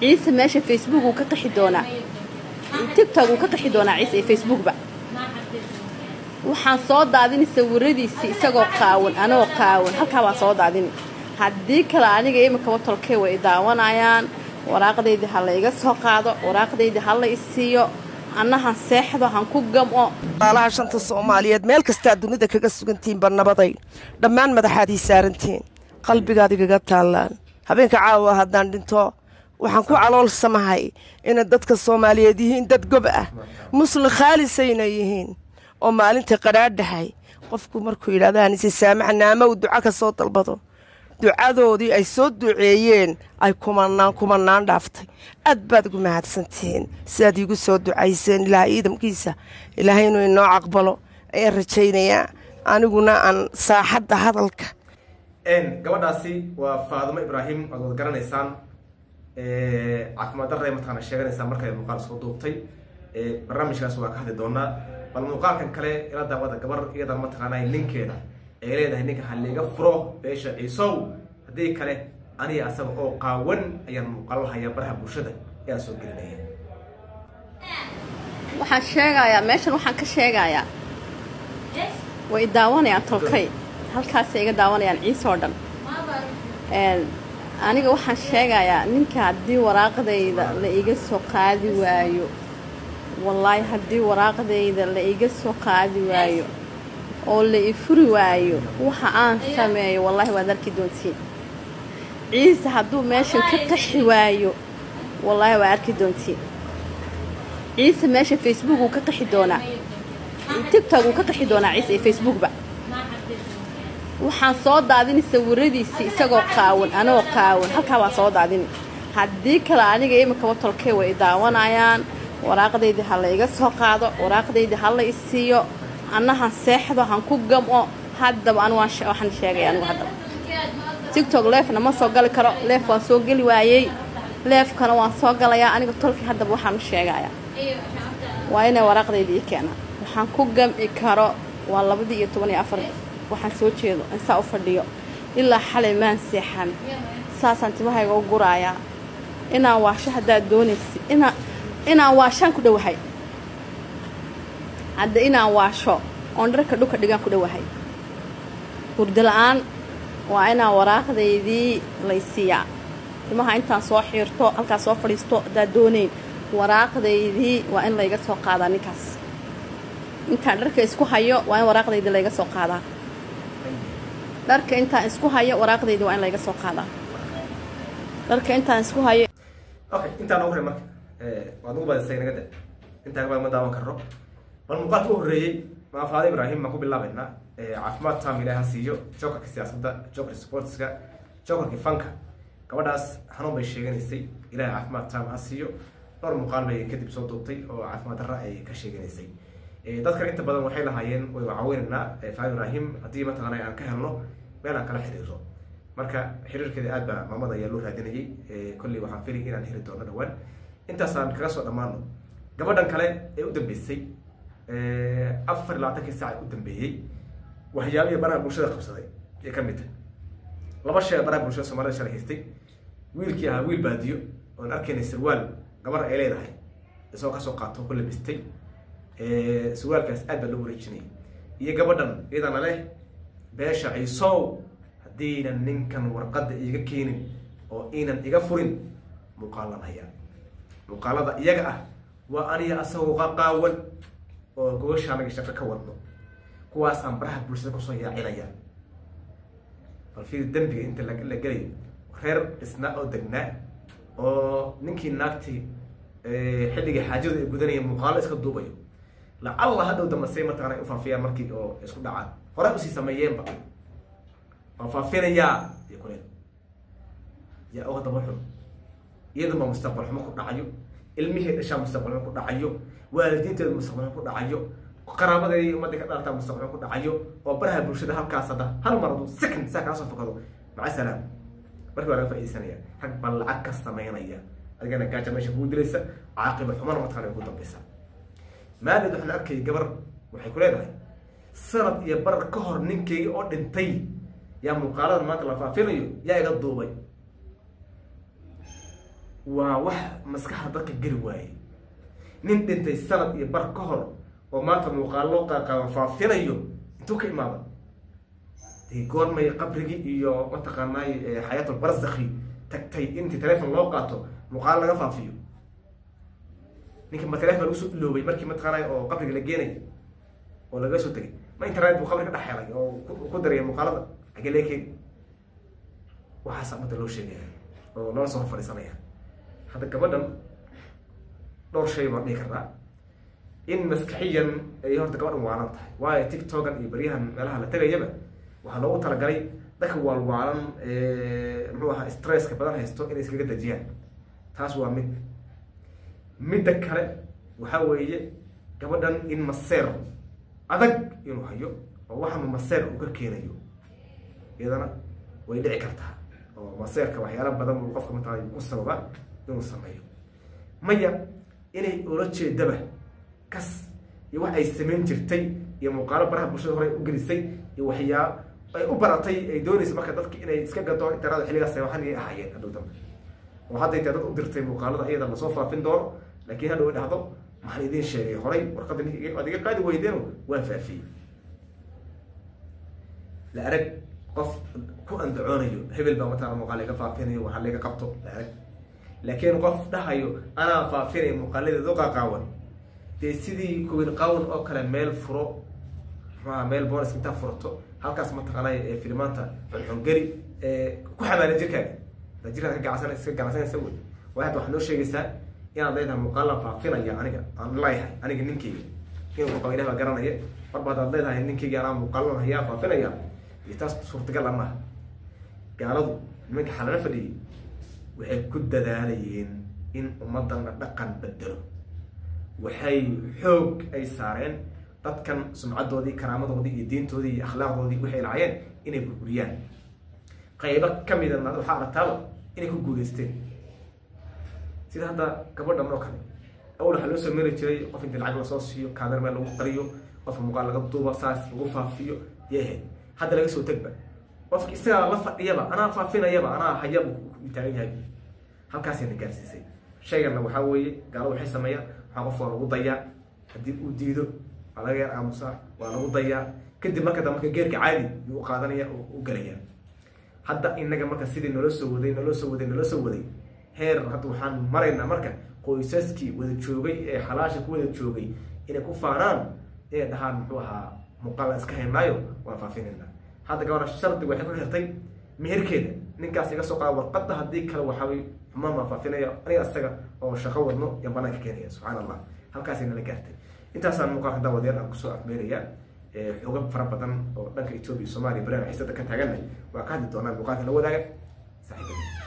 ciise meesha facebook uu ka qaxi doonaa tigtog uu ka qaxi doonaa ciise iyo facebookba waxaan soo daadini sawiradiisii isagoo qaawan anoo qaawan halkaa baan soo daadini haddii kale aniga imikaba tolkey way daawanayaan waraaqdaydii ha la iga soo qaado waraaqdaydii ha la isiiyo annahan seexdo han ku gam'o alaha shanta soomaaliyeed meel kastaa dunida kaga sugantihiinba nabaday dhammaan madaxaad ii saarantihiin qalbigaad igaga taallaan habeenka caawa haddaan dhinto waxaan ku caloolsamahay inay dadka soomaaliyeed yihiin dad gob ah muslim khaalisayna yihiin oo maalinta qadhaadhahay qofku markuu yidhahda anise saamaxa naama uu duco ka soo dalbado ducadoodii ay soo duceeyeen ay kumanaan kumanaan dhaaftay aad baad ugu mahadsantihiin sidaad iigu soo ducayseen ilaaha ciidamkiisa ilaahay inuu inoo caqbalo ayaan rajaynayaa aniguna aan saaxadda hadalka gabadhaasi waa faadumo ibraahim waad wad garanaysaan caafimaad darre mataqaana sheeganaysaa markay muuqaal soo duubtay barnaamijkaas waa ka hadli doonaa bal muuqaalkan kale ila daawada gabar iyada mataqaanaa ninkeeda ay leedahay ninka haliga furo beesha ciisow haddii kale aniga asaga oo qaawan ayaan muuqaalo hayaa baraha bulshada ayaan soo gelinaya waxaan sheegayaa meeshan waxaan ka sheegayaa way daawanayaan tolkay halkaasay iga daawanayaan ciise oo dhan aniga waxaan sheegayaa ninka haddii waraaqdayda la iga soo qaadi waayo wallaahi haddii waraaqdayda la iga soo qaadi waayo oo la i furi waayo waxa aan sameeyo wallaahi waad arki doontiin ciise hadduu meeshan ka qaxi waayo wallaahi waa arki doontiin ciise meesha facebook uu ka qaxi doonaa tigtog uu ka qaxi doonaa ciise iyo facebookba waxaan soo daadini sawiradiisii isagoo qaawan anoo qaawan halkaa baan soo daadini haddii kale aniga imikaba tolkey way daawanayaan waraaqdaydii ha la iga soo qaado waraaqdaydii ha la isiiyo annahan seexdo han ku gam'o haddaba anu waxaan sheegaya anigu haddaba tigtog leefna ma soo gali karo leef waan soo geli waayey leefkana waan soo galayaa aniga tolkii haddaba waxaan u sheegayaa waa inay waraaqdaydii ii keenaan waxaan ku gam'i karo waa labadii iyo toban iyo afar waxaan soo jeedo insaa u fadhiyo ilaa xalay maan seexan saasaan timahayga u guraayaa inaan waasho haddaad doonaysi inaa inaan waashaan ku dhowahay hadda inaan waasho oon dharka dhulka dhigaan ku dhowahay hurdo la-aan waa inaan waraaqdaydii laysiiyaa timaha intaan soo xiirto halkaas soo fadhiisto haddaad doonayn waraaqdaydii waa in layga soo qaadaa ninkaas intaan dharka isku hayo waa in waraaqdaydii layga soo qaadaa dharka intaan isku hayo waraaqdaydii waa in layga soo qaadaa dharka intaan isku hayo okay intaan ugu horey marka waad ugu badisay naga da intaan kabad ma daawan karno bal muuqaalka u horreeyey maafaada ibraahim baan ku bilaabaynaa caafimaad taam ilaah ha siiyo jokarka siyaasadda jokarka sportska jokarka fanka gabadhaas xanuun bay sheeganaysay ilaah caafimaad taam ha siiyo dhowr muuqaal bay kadib soo duubtay oo caafimaad darra ay ka sheeganaysay dadkan inta badan waxay lahaayeen way caawinaynaa faada ibraahim haddii mataqaana aan ka helno meel aan kala xiriiro marka xiriirkeeda aad baa maamada ayaa loo raadinayay kolley waxaan fili inaan heli doono dhawaan intaasaan kaga soo dhammaano gabadhan kale ee u dambeysay afar iyo labaatankii saac u dambeeyey waxyaabihii baraha bulshada qabsaday ee ka mid tahay laba shay baraha bulshada soomaalida shalay haystay wiilkii ahaa wiil baadiyo oon arkaynay sirwaal gabar ay leedahay isagoo kasoo qaato ku labistay sirwaalkaas aad baa loo wareejinayay iyo gabadhan iyadana leh beesha ciisow haddiinan ninkan warqadda iiga keenin oo iinan iga furin muuqaalan hayaa muuqaalada iyaga ah waa aniga asagoo qaqaawan oo gogosha anaga shaqo ka wadno kuwaasaan baraha bulshada kusoo yaacinaya bal fiir dembiga inta la gelayo reer dhisnaa oo degnaa oo ninkii naagtii xilligii xaajadu ay gudanaya muuqaalo iska duubayo lacalla hadhow dambasay mataqana ay ufaafiyaan markii oo isku dhacaan hore usii sameeyeenba waan faafinayaa iyo kuleen yaa uga daba xun iyadunba mustaqbal xumo ku dhacayo ilmihii dhashaa mustaqbal xumo ku dhacayo waalidiinteedu mustaqbal xumo ku dhacayo qaraabadeedii ummadda ka dhaltaa mustaqbal xumo ku dhacayo oo baraha bulshada halkaas hadda hal mar hadduu second saa kaasoo fakado maca salaam markii waa laga faaidaysanaya rag baa lacag ka sameynaya adigana gaaja meesha kugu dilaysa caaqiba xumana mataqana ugu dambaysa maalid waxaan arkayay gabar waxay ku leedahay sanad iyo barar ka hor ninkeyga oo dhintay yaa muuqaalada maanta la faafinayo yaa iga duubay waa wax maskaxda dadka geli waayey nin dhintay sanad iyo bar ka hor oo maanta muuqaallo qaaqaaban faafinayo intuu ka imaada dee goormay qabrigii iyo mataqaanaay xayaatul barzakhi tagtay intii telefon loo qaato muuqaal laga faafiyo ninka ma telefon lagu soo iloobay markii mataqaanay oo qabriga la geenay oo laga soo tegay ma internet buu qabri ka dhex helay oo ku daraya muuqaalada xagee laga keeni waxaasa ummadda loo sheegaya oo loola soo hor fadhiisanaya hadda gabadhan dhowr shay baan dhihi karnaa in maskaxiyan ay horta gabadhan waalan tahay waayo tiktokan iyo baryahan meelaha la tegayaba waxaa loogu talagalay dadka waalwaalan muxuu ahaa stresska badan haysto inay iskaga dejiyaan taas waa mid midda kale waxaa weeye gabadhan in maseer adag inuu hayo oo waxama maseer uu ka keenayo iyadana way dhici kartaa oo maseerka waxyaala badan uu qofka mataqaana ku sababa inuu sameeyo maya inay ula jeedaba kas iyo wax ay samayn jirtay iyo muuqaalo baraha bulshada hore u gelisay iyo waxyaa ay u baratay ay doonaysa marka dadki inay iska gato interada xilligaas waxan ay ahaayeen hadhow dambe oo hadday tahay dad u dirtay muuqaalada iyada lasoo faafin doono laakiin hadhow ay dhahdo maxaan idiin sheegay horay warqadda ninka ad iga qaadi weydeeno waan faafiyey la arag qof ku andacoonayo hebel baa mataqana muuqaal laga faafinayo waxaa laga qabto la arag laakiin qof dhahayo anaa faafinayo muuqaaladeedu qaqaawan dee sidii kuwin qawan oo kale meel furo maxuaha meel bonis intaa furato halkaas mataqaanay ee filimaanta xunxungeli ku xamaala jirkaaga da jirkaad ka gacsan iska ganacsanaysa wey waay hadda waxaad noo sheegaysaa inaad leedahay muuqaalan faafinaya aniga aan leeyahay aniga ninkeyga inuu qaba ilah baa garanaya marba haddaad leedahay ninkeyga anaa muuqaalan hayaa faafinaya iyo taas suurtagal a maaha gaaladu nimanka xalala fadhiyay waxay ku dadaalayeen in ummadana dhaqan bedelo waxay xoog ay saareen dadkan sumcadoodii karaamadoodii iyo diintoodii iyo akhlaaqdoodii waxay lahaayeen inay burburiyaan qaybo kamida waxaa aragtaaba inay ku guuleysteen sida hadda gabadhan oo kale awal waxaa loo soo mari jiray qof intii lacag lasoo siiyo kaamera meel lagu qariyo qofka muuqaal laga duuba saas lagu faafiyo yay ahayd hadda laga soo tegba qofka isagaa la fadhiyaba anaa faafinayaba anaa hayaba taagan yahay halkaasayna gaarsiisay shayganna waxaa weeye gaalo waxay sameeyaan waxaa qof waa lagu dayaa haddii uu diido waa laga yar aamusaa waa lagu dayaa kadib marka da marka geerka caadi yuu u qaadanaya oo u gelaya hadda inaga marka sidii naloo soo waday naloo soo waday naloo soo waday heer hadda waxaan maraynaa marka qoysaskii wada joogay ee xalaasha ku wada joogay inay ku faanaan inay dhahaan muxuu ahaa muuqaal iska haynaayo waan faafinayna hadda gabadha shardi waxay ku xirtay meherkeeda ninkaas iga soo qaada warqadda haddii kale waxaaway xumaan baan faafinaya aniga isaga oo shaqo wadno yaan banaanka keenaya subxaan allah halkaasay nala gaartay intaasaan muuqaalka daawadeer aan kusoo afmeeraya xogab fara badan oo dhanka etoobiya somaaliya barian xiisada ka taaganna waa ka hadli doonaa muuqaalka la wadaaga saaxiibada